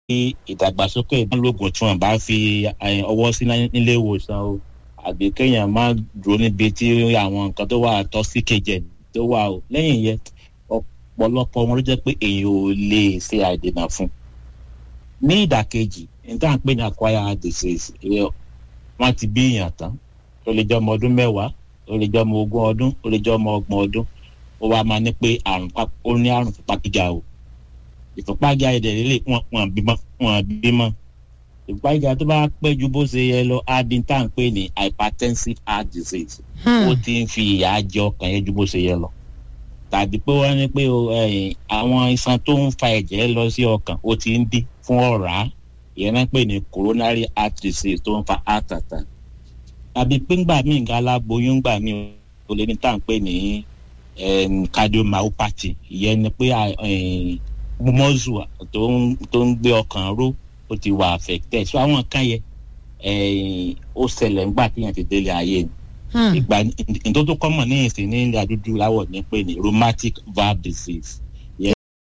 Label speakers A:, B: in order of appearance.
A: ìdàgbàsókè ìdánlógún tí wọn bá fi ọwọ́ sí nílé ìwòsàn o àbí kéèyàn má dúró níbi tí àwọn nǹkan tó wà tọ́ sí kejì tó wà o lẹ́yìn yẹn ọ̀pọ̀lọpọ̀ wọn ló jẹ́ pé èèyàn ò lè ṣe àìdènà fún ní ìdàkejì níta ń pè ní acquired disease wọ́n ti bí èèyàn tán ó lè jẹ́ ọmọ ọdún mẹ́wàá ó lè jẹ́ ọmọ ogún ọdún ó lè jẹ́ ọmọ ọgbọ̀n ọdún ó wá máa ní pé àrùn ó ní àrùn ìfúnpá gíga o ìfúnpá gíga ẹ̀dẹ̀ lélẹ̀ wọ́n bímọ wọ́n bímọ ìfúnpá gíga tó bá pẹ́ ju bó ṣe yẹ lọ á di tá à ń pè ní hypertensive heart disease ó ti ń fi ìyà jẹ ọkàn yẹn ju bó ṣe yẹ lọ tàbí pé wọ́n ní pé àwọn iṣan tó ń fa ẹ̀jẹ̀ lọ sí ọkàn ó ti ń dín fún ọ̀rá ìyẹn náà pè ní coronary heart disease tó ń fa heart attack tàbí pé ńgbà míì nǹkan aláboyún gbà míì ó lè ní tá à ń pè ní cardiomyopathy ìyẹn ni pé mọ́zù tó ń gbé ọkàn ró ó ti wà affected so àwọn kan yẹ ó ṣẹlẹ̀ ńgbà téèyàn ti délé ayé ni ìgbà nítorí tó kọ́mọ̀ ní ìsìn ní ilẹ̀ àdúdú láwọ̀ ní pé ní rheumatic valve disease